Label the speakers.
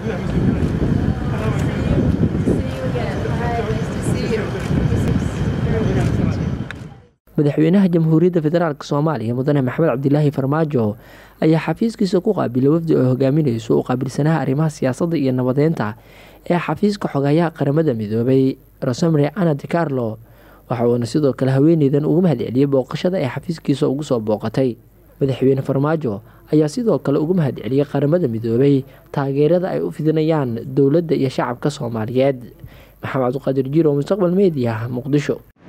Speaker 1: madaxweynaha jamhuuriyadda federaalk soomaaliya mudane maxamed cabdilaahi farmaajo ayaa xafiiskiisa ku qaabilay wafdi oo hogaaminayso u qaabilsanaha arrimaha siyaasadda iyo nabadeynta ee xafiiska xogayaha qaramada midoobay rosemary ana di carlo waxa uuna sidoo kale haweeneydan ugu mahadceliyey booqashada ee xafiiskiisa ugu soo booqatay madaxweyne farmaajo ayaa sidoo kale ugu mahadceliyey qaramada midoobay taageerada ay u fidinayaan dowladda iyo shacabka soomaaliyeed maxamed cabdiqaadir jiro mustaqbal media muqdisho